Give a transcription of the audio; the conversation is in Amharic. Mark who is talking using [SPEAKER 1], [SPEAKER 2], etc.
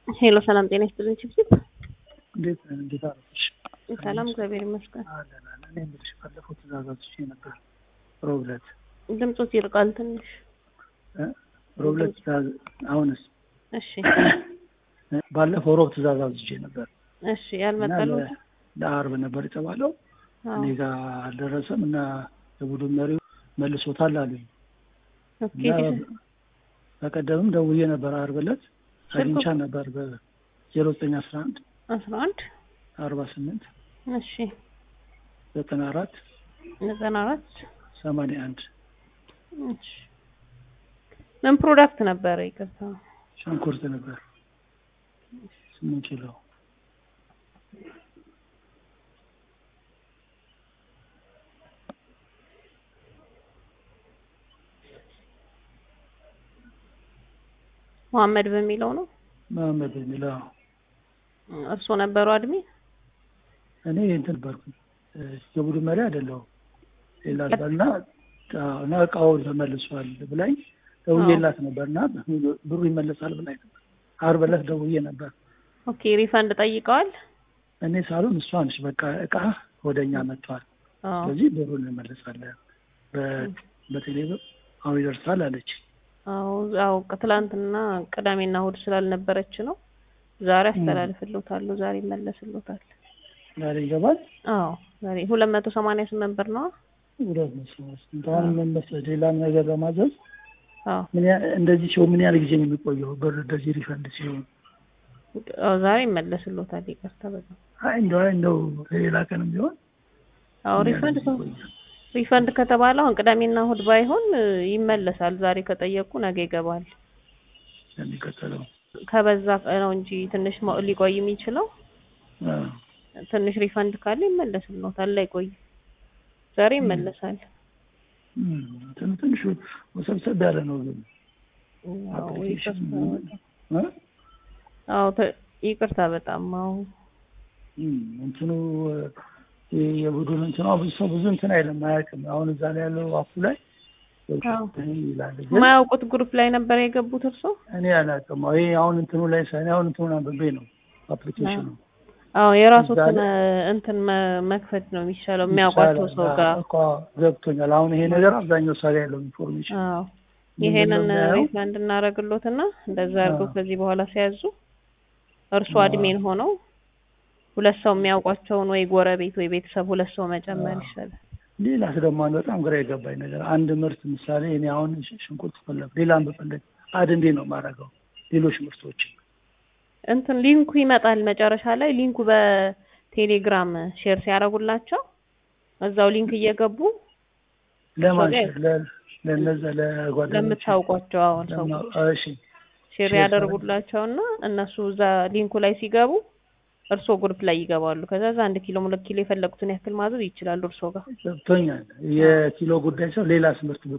[SPEAKER 1] ሄሎ ሰላም ጤና ይስጥልኝ ችብችብ
[SPEAKER 2] እንዴት እንዴት አረፍሽ?
[SPEAKER 1] ሰላም እግዚአብሔር ይመስገን።
[SPEAKER 2] አለን አለን። እኔ የምልሽ ባለፈው ትእዛዛትሽ ነበር ሮብ ዕለት
[SPEAKER 1] ድምፆት ይርቃል ትንሽ።
[SPEAKER 2] እ ሮብ ዕለት ትእዛዝ አሁንስ
[SPEAKER 1] እሺ
[SPEAKER 2] እ ባለፈው ሮብ ትእዛዝ አዝዤ ነበር
[SPEAKER 1] እሺ
[SPEAKER 2] እና
[SPEAKER 1] ያልመጣሉት
[SPEAKER 2] ለ- ለአርብ ነበር የተባለው እኔ ጋር አልደረሰም እና የቡድን መሪው መልሶታል አሉኝ
[SPEAKER 1] ኦኬ
[SPEAKER 2] እና በቀደምም ደውዬ ነበር አርብ ዕለት
[SPEAKER 1] ስልኩ-
[SPEAKER 2] አግኝቻ ነበር በዜሮ ዘጠኝ አስራ አንድ
[SPEAKER 1] አስራ አንድ
[SPEAKER 2] አርባ ስምንት
[SPEAKER 1] እሺ
[SPEAKER 2] ዘጠና አራት
[SPEAKER 1] ዘጠና አራት
[SPEAKER 2] ሰማንያ አንድ
[SPEAKER 1] እሺ ምን ፕሮዳክት ነበረ? ይቅርታ
[SPEAKER 2] ሽንኩርት ነበር ስምንት ኪሎ
[SPEAKER 1] መሐመድ በሚለው ነው።
[SPEAKER 2] መሀመድ የሚለው
[SPEAKER 1] እርስዎ ነበሩ አድሚ?
[SPEAKER 2] እኔ እንትን ነበርኩኝ እ የቡድን መሪ አይደለሁም ሌላ ነበርና እና እቃው ተመልሷል ብላኝ ደውዬላት ነበር እና ብሩ ይመለሳል ብላኝ ነበር አርብ ዕለት ደውዬ ነበር
[SPEAKER 1] ኦኬ ሪፈንድ ጠይቀዋል?
[SPEAKER 2] እኔ ሳሉን እሷ ነች በቃ እቃ ወደ እኛ መጥቷል
[SPEAKER 1] አዎ
[SPEAKER 2] ስለዚህ ብሩን እንመልሳለን በ- በቴሌብር አሁን ይደርሳል አለች
[SPEAKER 1] አዎ አዎ ትላንትና ቅዳሜና እሑድ ስላልነበረች ነው። ዛሬ አስተላልፍልዎታለሁ። ዛሬ ይመለስልዎታል።
[SPEAKER 2] ዛሬ ይገባል
[SPEAKER 1] አዎ ዛሬ ሁለት መቶ ሰማንያ ስምንት ብር ነው።
[SPEAKER 2] ሁለት መሰለኝ እንኳን ምን መሰለኝ ሌላም ነገር ለማዘዝ
[SPEAKER 1] አዎ
[SPEAKER 2] ምን ያ- እንደዚህ ሲሆን ምን ያህል ጊዜ ነው የሚቆየው ብር እንደዚህ ሪፈንድ ሲሆን
[SPEAKER 1] አዎ ዛሬ ይመለስልዎታል። ይቅርታ በጣም
[SPEAKER 2] አይ እንደው አይ እንደው ሌላ ቀንም ቢሆን
[SPEAKER 1] አዎ
[SPEAKER 2] ምን ያህል
[SPEAKER 1] ሪፈንድ
[SPEAKER 2] ጊዜ ይቆያል?
[SPEAKER 1] ሪፈንድ ከተባለ አሁን ቅዳሜና እሑድ ባይሆን እ, ይመለሳል። ዛሬ ከጠየቁ ነገ ይገባል።
[SPEAKER 2] የሚቀጥለው
[SPEAKER 1] ከበዛ ነው እንጂ ትንሽ ሞ- ሊቆይ የሚችለው
[SPEAKER 2] አ፣
[SPEAKER 1] ትንሽ ሪፈንድ ካለ ይመለስልዎታል። ላይቆይ ዛሬ ይመለሳል።
[SPEAKER 2] እም፣ እንትኑ ትንሽ ወሰብሰብ ያለ ነው ግን
[SPEAKER 1] አዎ
[SPEAKER 2] አፕሊኬሽን
[SPEAKER 1] ይቅርታ
[SPEAKER 2] እ?
[SPEAKER 1] አዎ ተ- ይቅርታ በጣም አዎ
[SPEAKER 2] እም፣ እንትኑ እ፣ የቡድን እንትኗ ብዙ ሰው ብዙ እንትን አይልም አያውቅም። አሁን እዛ ላይ ያለው አፉ ላይ
[SPEAKER 1] አዎ
[SPEAKER 2] ይላል ግን
[SPEAKER 1] የማያውቁት ግሩፕ ላይ ነበር የገቡት እርሶ?
[SPEAKER 2] እኔ አላውቅም። ይሄ አሁን እንትኑ ላይ ሳይሆን አሁን እንትኑን አንብቤ ነው አፕሊኬሽኑ
[SPEAKER 1] አዎ የራሱትን
[SPEAKER 2] እዛ ላይ-
[SPEAKER 1] እንትን መ- መክፈት ነው የሚሻለው የሚያውቋቸው ሰው ጋር።
[SPEAKER 2] እኮ ገብቶኛል። አሁን ይሄ ነገር አብዛኛው ሰው ላይ ያለው ኢንፎርሜሽን
[SPEAKER 1] አዎ
[SPEAKER 2] ምንድን ነው
[SPEAKER 1] ይሄንን
[SPEAKER 2] የሚያየው?
[SPEAKER 1] ሪፈንድ እናደርግሎትና እንደዛ አድርገው
[SPEAKER 2] አዎ።
[SPEAKER 1] ከዚህ በኋላ ሲያዙ እርሱ
[SPEAKER 2] አዎ።
[SPEAKER 1] አድሜን ሆነው ሁለት ሰው የሚያውቋቸውን ወይ ጎረቤት ወይ ቤተሰብ ሁለት ሰው መጨመር
[SPEAKER 2] አዎ።
[SPEAKER 1] ይሻላል።
[SPEAKER 2] ሌላስ ደግሞ አንድ በጣም ግራ የገባኝ ነገር አንድ ምርት ምሳሌ እኔ አሁን ሽ- ሽንኩርት ፈለግ ሌላም ብፈለግ አድ እንዴት ነው የማደርገው? ሌሎች ምርቶች
[SPEAKER 1] እንትን ሊንኩ ይመጣል መጨረሻ ላይ ሊንኩ በቴሌግራም ሼር ሲያደርጉላቸው እዛው ሊንክ እየገቡ
[SPEAKER 2] ለማን
[SPEAKER 1] ሰው ላይ-
[SPEAKER 2] ሼር? ለ- ለእነዛ ለጓደኞች
[SPEAKER 1] ለምታውቋቸው አሁን ሰው
[SPEAKER 2] እሺ
[SPEAKER 1] ሼር
[SPEAKER 2] ሼር
[SPEAKER 1] ያደርጉላቸውና እነሱ እዛ ሊንኩ ላይ ሲገቡ እርሶ ግሩፕ ላይ ይገባሉ። ከዛ እዛ አንድ ኪሎ ሁለት ኪሎ የፈለጉትን ያክል ማዘዝ ይችላሉ እርሶ ጋር።
[SPEAKER 2] ገብቶኛል። የኪሎ ጉዳይ ሰው ሌላስ ምርት